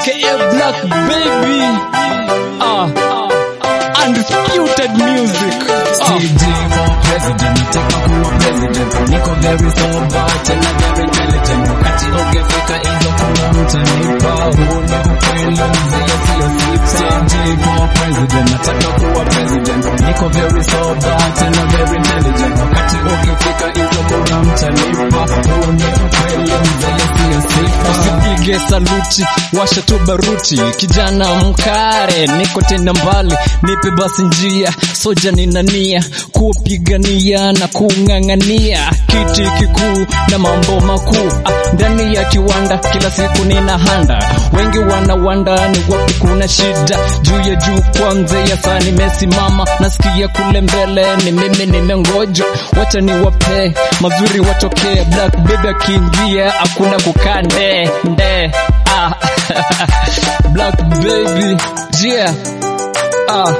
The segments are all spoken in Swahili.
aka Black Baby. Ah, undisputed music. Ah. TJ for president, nataka kuwa president. Niko very sober, tena very intelligent. Wakati ungefika hizo kura mtanipa, huu ni ukweli mzee, sio sifa. TJ for president, nataka kuwa president. Niko very sober, tena very intelligent. Wakati ungefika hizo kura mtanipa, huu ni ukweli mzee, sio sifa. Usipige saluti, washa tu baruti, kijana mkare, niko tena mbali, nipe basi njia, soja nina nia kupigania na kung'ang'ania kiti kikuu na mambo makuu ah, ndani ya kiwanda kila siku nina handa, wengi wanawanda ni wapi kuna shida, juu ya juu kwanza ya saa nimesimama, nasikia kule mbele ni mimi nimengoja, wacha niwape mazuri watokee, black baby akiingia hakuna kukaa nde nde ah. black baby yeah ah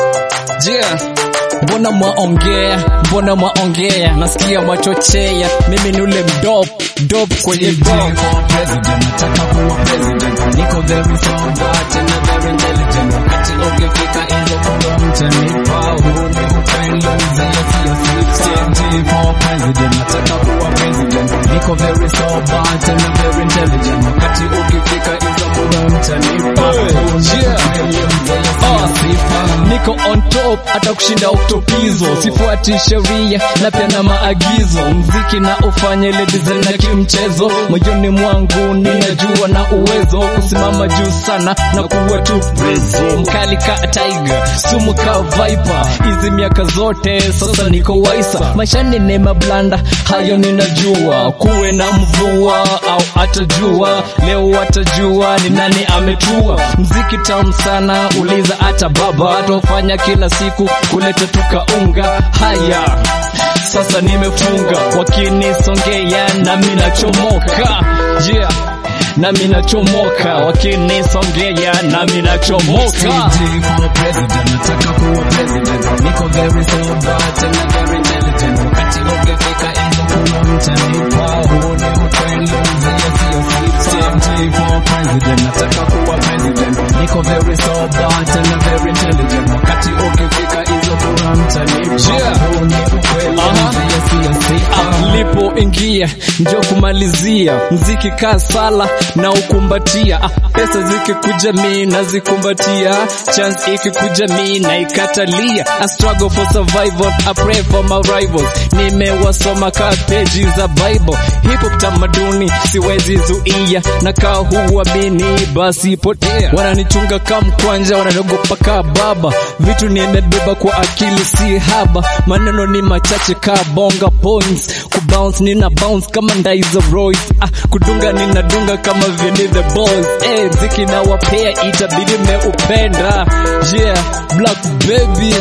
yeah mbona mwaongea mbona mwaongea nasikia mwachochea mimi ni ule mdop dop kwenye TJ dop for president, nataka kuwa president. Niko very sober, tena very intelligent. Wakati ungefika hizo kura mtanipa, huu ni ukweli mzee, sio sifa. TJ for president, nataka kuwa president. Niko very sober, tena very intelligent. Wakati ungefika hizo kura mtanipa, Hey, huu ni yeah. ukweli mzee, Ah. sio sifa. niko on top hata kushinda oktopizo sifuati sheria na pia na maagizo mziki na ufanye ile design na kimchezo moyoni mwangu ninajua na uwezo kusimama juu sana na kuwa tu preso mkali ka tiger sumu ka viper hizi miaka zote sasa niko waisa maishani ni mablanda hayo ninajua kuwe na mvua au atajua leo watajua ni nani ametua mziki tamu sana uliza hata baba atofanya kila siku kuleta tukaunga haya sasa nimefunga wakinisongea nami nachomoka yeah nami nachomoka wakinisongea nami nachomoka TJ for president, nataka kuwa president. Niko very sober, tena very intelligent. Wakati ungefika hizo kura mtanipa, huu ni ukweli mzee, sio sifa. TJ for president, nataka kuwa president. Niko very sober, tena very intelligent. Wakati ungefika hizo kura mtanipa, Yeah. huu ni ukweli Aha. mzee, sio sifa. alipoingia ndio kumalizia mziki kaa sala na ukumbatia ah, pesa zikikuja mi nazikumbatia chance ikikuja mi naikatalia I struggle for survival I pray for my rivals nimewasoma ka peji za bible hip hop tamaduni siwezi zuia na kaa huamini basi potea wananichunga ka mkwanja wananiogopa ka baba vitu nimebeba kwa akili si haba maneno ni machache ka bonga points kubounce nina bounce kama ndai za Royce ah, kudunga ninadunga kama vini the boys eh, ziki na wapea itabidi meupenda yeah black baby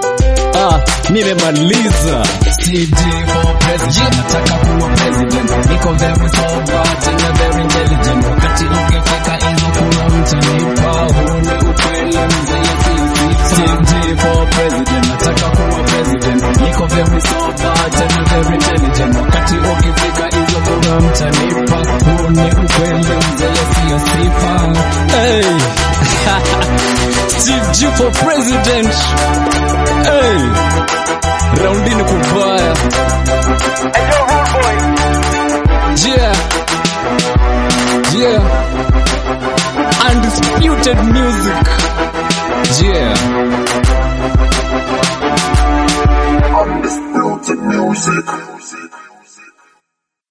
ah, nimemaliza TJ for president, nataka kuwa president. Niko very sober, tena very intelligent. Wakati ungefika hizo kura mtanipa, huu ni ukweli mzee, sio sifa. TJ for president, nataka kuwa president. Niko very sober, tena very intelligent. Wakati ungefika hizo kura mtanipa, huu ni ukweli mzee, sio sifa. hey. Steve G for president hey. raundini kubaya yeah yeah undisputed music yeah Undisputed music.